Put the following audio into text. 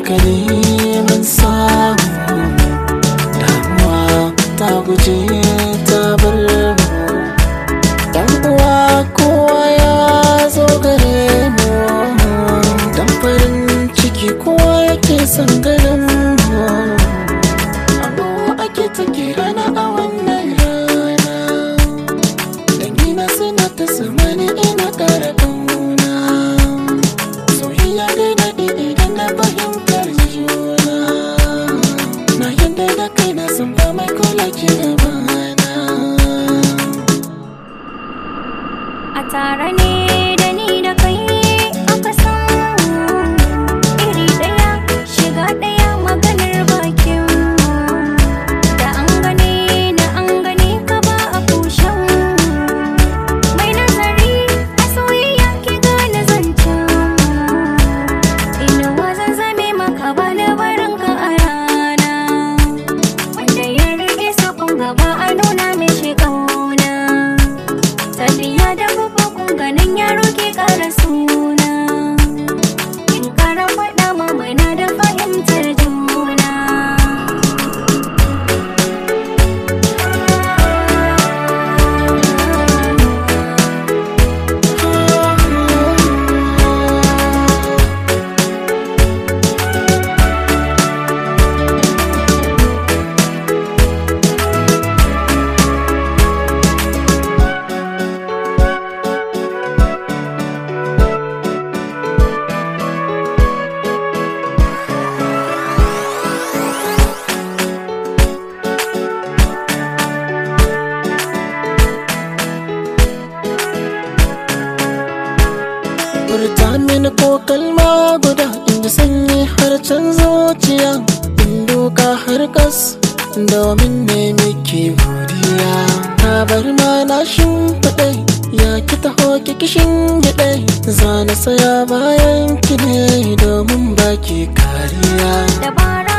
haka ne mun samu damuwa ta guje ta bar mu dan uwa kowa ya zo gare mu dan farin ciki kowa yake son ganin mu amma ake ta rana a wannan rana dangina suna ta samani ina kara kauna soyayya dai daɗi idan na fahimtar juna na yadda da kai na san ba mai kula ke gabana A tare ne da ni da kai aka samu iri ɗaya shiga ɗaya maganar bakin da an gane na an gane ka ba a kushen mai nazari a soyayya ki gane zancen inuwa zan zame maka ba da barin ka a rana wanda ya rike sakon gaba a nuna mai shi ƙauna Tafiya da babban ganin yaro ke ƙara suna In ƙara faɗa mamana da fahimtar juna furta mini ko kalma guda inda sanyi har can zuciya in doka har kas domin ne miki godiya ta bar ma na shimfiɗe ya ki taho ki kishin gyaɗe za na saya bayan ki ne domin baki kariya Dabara